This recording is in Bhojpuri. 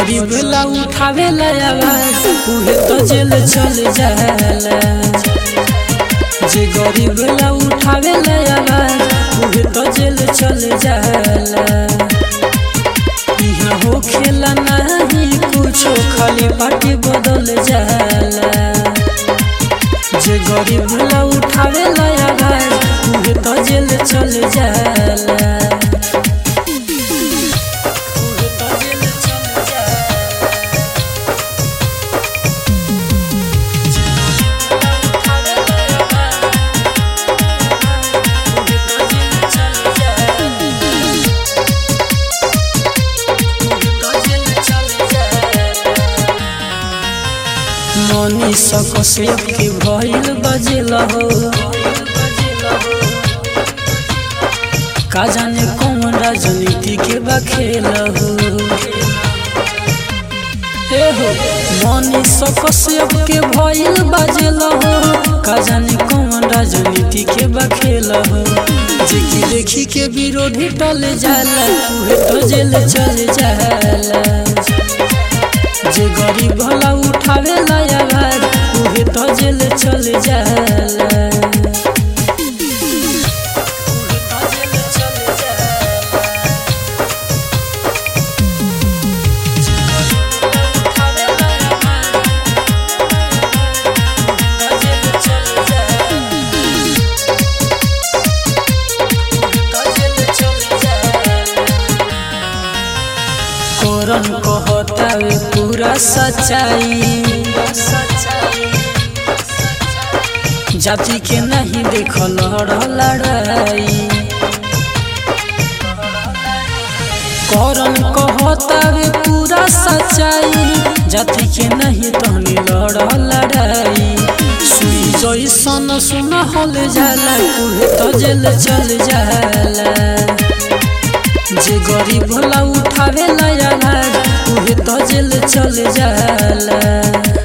गरीब ला उठावे ला आवाज उहे तो जेल चल जाला जे गरीब ला उठावे ला आवाज उहे तो जेल चल जाला यहाँ हो खेला नहीं कुछो खाली पार्टी बदल जाला जे गरीब ला उठावे ला आवाज उहे तो जेल चल जाला उहे तो जेल चल जाला मनी सकसेप के भइल बजेल हो का जाने कौन राजनीति के बखेल हो हे हो मनी सकसेप के भइल बजेल हो का जाने कौन राजनीति के बखेल हो जेकी देखी के विरोधी टल जाला उहे तो जेल चल जाला जे गरीब भला उठावे ला आवाज उहे तो जेल चल जाला उहे तो जेल चल जाला। जे गरीब भला उठावे ला आवाज, उहे तो जेल चल जाला। उहे तो जेल चल जाला। कोरन कहतावे पूरा सच्चाई जाति के नहीं देखल लड़ाई करन कहतावे पूरा सच्चाई जाति के नहीं तहनी लड़ लड़ाई सुई जैसन सुन हल जाला उहे तो जेल चल जाला जे गरीब भला उठावे ला आवाज उहे तो जेल चल जाला